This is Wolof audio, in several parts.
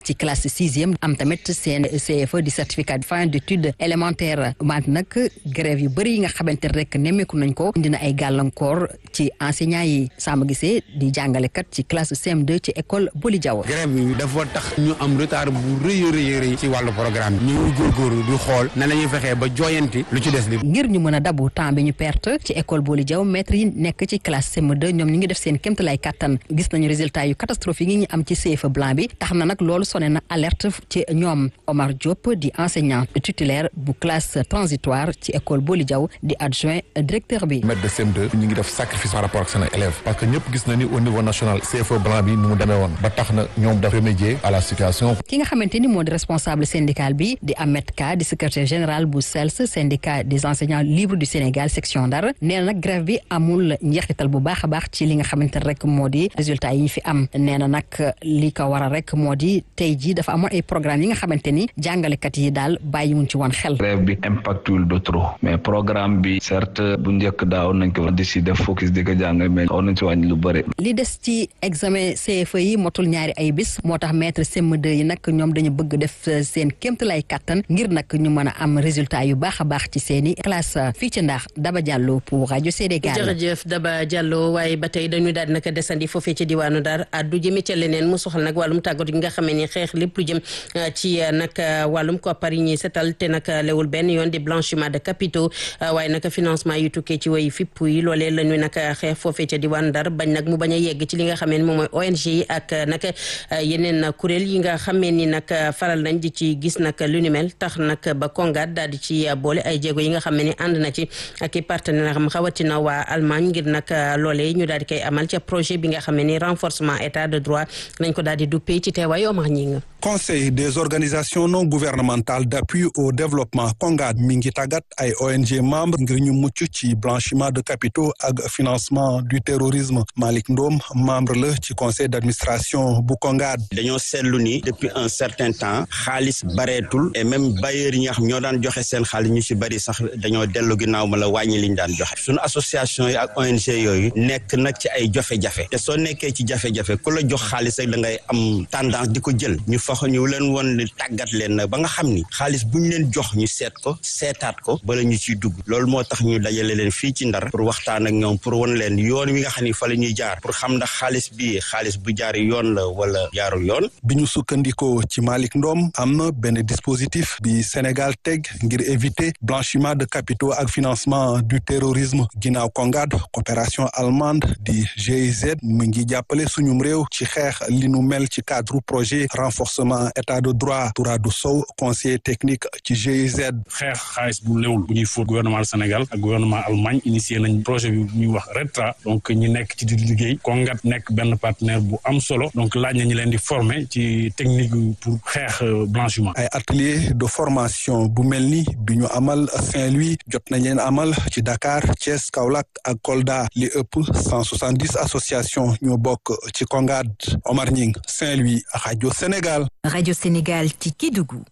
ci classe sixième am tamit seen CFE di certificat de fin d'études élémentaires wante nag grève yu bëri yi nga xamante ne rek nemmeeku nañ ko indi na ay gàllankoor ci enseignants yi Samba Guissé di jàngalekat ci classe CM2 ci école Boli Diaw. grève bi dafa tax ñu am retard bu rëy a rëy rëy ci wàllu programme bi. ñu ngi góorgóorlu di xool na la ñuy fexee ba jooyanti lu ci des li. ngir ñu mën a dabu temps bi ñu perte ci école Boli Diaw maître yi nekk ci classe CM2 ñoom ñu ngi def seen kéemtalaay kattan gis nañu résultat yu catastrophique yi ñu am ci CFE blanc bi tax na nag loolu sonné na alerte ci ñoom Omar Diop di enseignant titulaire bu classe transitoire ci école Boli Diaw di adjoint directeur bi. maître de CM2 ñu ngi def sacrifice par rapport ak seen élèves parce que ñëpp gis na ni au niveau national CFE blanc bi nu mu demee woon ba tax na ñoom daf remédier à la situation. ki nga xamante ni moo di responsable syndical bi di Ahmed Ka di secrétaire général bu SELS syndicat des enseignants libres du Sénégal section Ndar nee na nag grève bi amul njeexital bu baax a baax ci li nga xamante ne rek moo di résultat yi ñu fi am nee na nag li ko waral rek moo di tey jii dafa amoon ay programme yi nga xamante ni jàngalekat yi daal bàyyiwuñ ci woon xel. grève bi impactul de trop mais programme bi certes bu njëkk daaw nañ ko di si def focus di ko jàng mais xaw nañ si wàññi lu bëri. li des ci examen CFE yi motul ñaari ay bis moo tax maître CM2 yi nag ñoom dañu bëgg def seen kéemtalaay kattan ngir nag ñu mën a am résultat yu baax a baax ci seen i classe fii ci ndax Daba Diallo pour rajo Sénégal. jërëjëf Daba Diallo waaye ba tey dañuy daal di nag desandi foofee ci diwaanu Dar addu jëme ca leneen mu soxal nag wàllum tàggat gi nga xamee ni xeex lépp lu jëm ci nag wàllum koppar yi ñuy setal te nag lewul benn yoon di blanchiment de capitaux waaye nag financement yu tukkee ci way fipp yi loolee la ñu nag xeex foofee ca diwaanu Dar bañ nag mu bañ a yegg ci li nga xamee ni moom mooy ONG yi ak nag yeneen kuréel yi nga xamee ni nag faral nañ di ci gis nag lu ni mel tax nag ba Kongaat daal di ci boole ay jéego yi nga xam ne ànd na ci ak i partenaire am xawatina waa Allemagne ngir nag loolee ñu daal di koy amal ca projet bi nga xam ne ni renforcement état de droit nañ ko daal di duppee ci teewaayu Omar Ñing conseil des organisations non gouvernementales d'appui au développement Kongaat mi ngi tàggat ay ONG membres ngir ñu mucc ci blanchiment de capitaux ak financement du terrorisme Malick Ndom membre la ci conseil d'administration bu Kongaat. dañoo seetlu ni depuis un certain temps xaalis bareetul et même bailleurs yi nga xam ñoo daan joxe seen xaalis ñu ci bari sax dañoo dellu ginnaaw ma la wàññi liñ daan joxe suñu association yi ak ONG yooyu nekk nag ci ay jafe-jafe te soo nekkee ci jafe-jafe ku la jox xaalis rek da ngay am tendance di ko jël ñu fax ñu leen woon ni tàggat leen nag ba nga xam ni xaalis bu ñu leen jox ñu seet ko seetaat ko bala ñu ciy dugg loolu moo tax ñu dajale leen fii ci ndar pour waxtaan ak ñoom pour won leen yoon wi nga xam ni fa la ñuy jaar pour xam ndax xaalis bi xaalis bu jaar yoon la wala jaarul yoon bi ñu sukkandikoo ci Malick Ndom am na benn dispositif bi Sénégal teg ngir éviter blanchiment de capitaux ak financement du terrorisme ginnaaw Kongaat coopération allemande di GIZ mu ngi jàppale suñum réew ci xeex li nu mel ci cadre projet renforcement état de droit Touradou Sow conseiller technique ci GIZ. xeex xaalis bu léwul bu ñuy fóot gouvernement Sénégal ak gouvernement Allemagne initié nañ projet bi ñuy wax RETRA donc ñi nekk ci di liggéey Kongat nekk benn partenaire bu am solo donc laaj na ñu leen di former ci technique pour xeex blanchiment. ay atelier de formation bu mel ni bi ñu amal Saint-Louis jot nañ leen amal ci Dakar Thiès Kaolack ak Kolda li ëpp cent soixante dix association ñoo bokk ci Kongat Omar Ñing Saint-Louis rajo Sénégal. rajo Sénégal ci Kédougou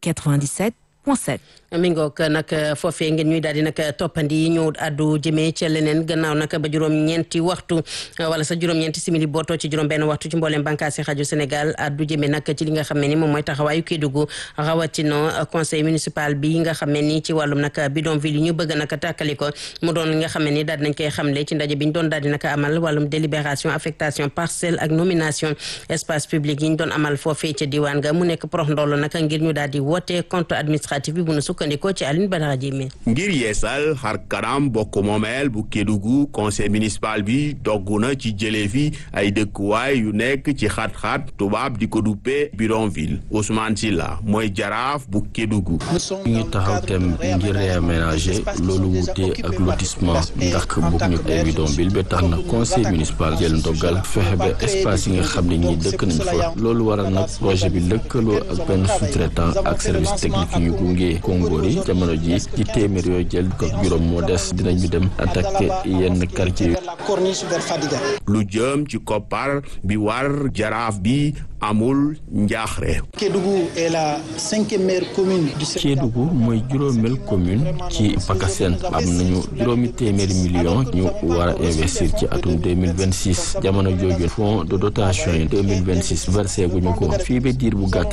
97. mi ngoog nag foofee ngeen ñuy daal di nag toppandi ñu addu jëmee ca leneen gannaaw nag ba juróom-ñeenti waxtu wala sa juróom-ñeenti simili bootoo ci juróom benn waxtu ci mbooleem bànqaasi rajo Sénégal addu jëmee nag ci li nga xam ne ni moom mooy taxawaayu Kédougou rawatina conseil municipal bi nga xam ne ni ci wàllum nag bidonville yi ñu bëgg nag tàkkali ko mu doon li nga xam ne ni daal dinañ koy xamle ci ndaje bi ñu doon daal di nag amal wàllum délibération affectation parcelle ak nomination espace public yi ñu doon amal foofee ca diwaan ga mu nekk prox ndoll nag ngir ñu daal di woote compte administratif bi bu nu sukkandikoo ci Aline Badara Diémé ngir yeesal xar kanam bokk moomeel bu Kédougou conseil municipal bi dogg na ci jëlee fi ay dëkkuwaay yu nekk ci xat-xat tubaab di ko duppee bidonville Ousmane Silla mooy jaraaf bu Kédougou ñu ngi taxaw tem ngir réaménager loolu wute ak lotissement ndax bokk ñu ay bidonville ba tax na conseil municipal jël ndogal fexe ba espace yi nga xam ne ñi dëkk nañ fa loolu waral nag projet bi lëkkaloo ak benn sous-traitant ak service technique yu gunge Congo góor yi jamono ji ci téeméer yooyu jël ko juróom moo des dinañu dem attaqué yenn quartier yi. lu jëm ci koppar bi war jaraaf bi amul njaaxre. Kédougou est la cinquième meilleure commune du Sénégal. Kédougou mooy juróomeel commune ci PACASEN am nañu juróomi téeméeri million ñu war a investir ci atum 2026 jamono jooju fonds de dotation yi 2026 versé guñu ko fii ba diir bu gàtt